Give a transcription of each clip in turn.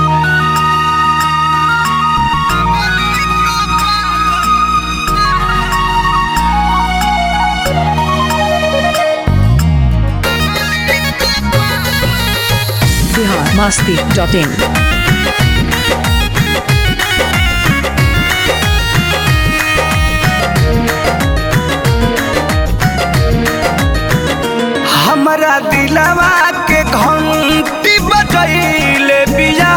Bihar Masti dot in हमरा दिलवा के घंटी बजैले बिया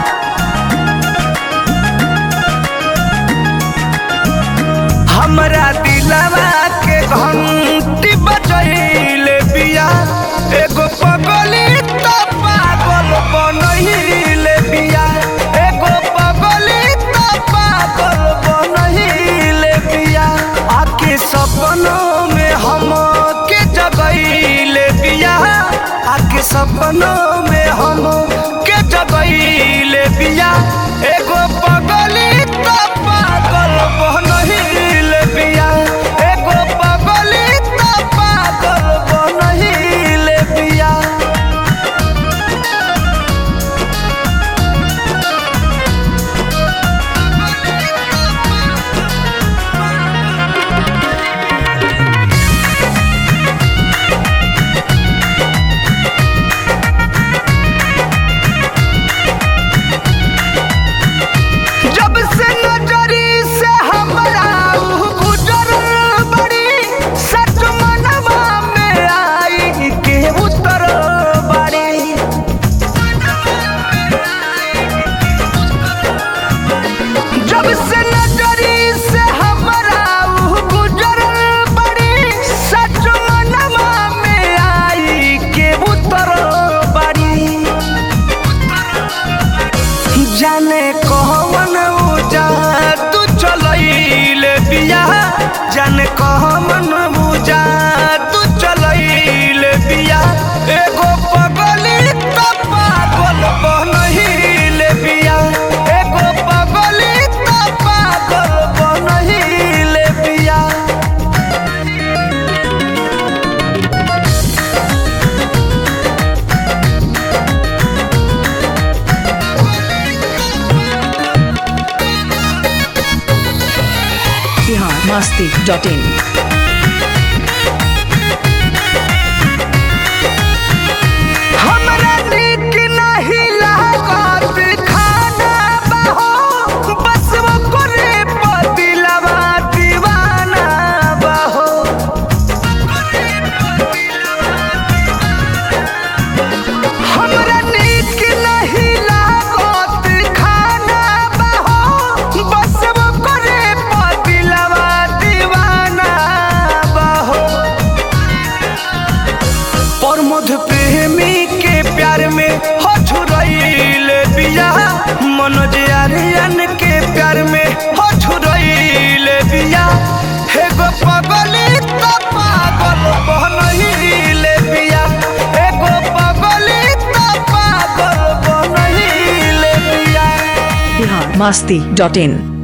हमरा दिलवा के घंटी बजैले बिया एगो पगली तो पागल बनहिले बिया एगो पगली तो पागल बनहिले बिया आके सपनों में हम के जगैले बिया आके सपनों में हम के जगैले बिया एगो पगली तो पागल बनहिले बिया एगो पगली तो पागल बनहिले बिया जब से नजरी से हमरा ऊ गुजरल बड़ी सच मनवा में आई के उतर बड़ी जब से नजरी से हमरा ऊ गुजरल बड़ी सच मनवा में आई के उतर बड़ी जाने कहवन उजा तू चलैले बिया जाने कहवन उजा तू चलैले बिया एगो पगली तो पागल बनहिले बिया एगो पगली तो पागल बनहिले बिया बिहार मस्ती डॉट इन हमरा नीक नहीं लागत खाना बहो बस वो करे पतिलवा दीवाना बहो हमरा नीक नहीं लागत खाना बहो बस वो करे पतिलवा दीवाना बहो प्रमोद प्रेमी के प्यार में हो छुरैले बिया मनोज आर्यन के प्यार में हो छुरैले बिया एगो पगली तो पागल बनहिले बिया एगो पगली तो पागल बनहिले बिया बिहार मस्ती डॉट इन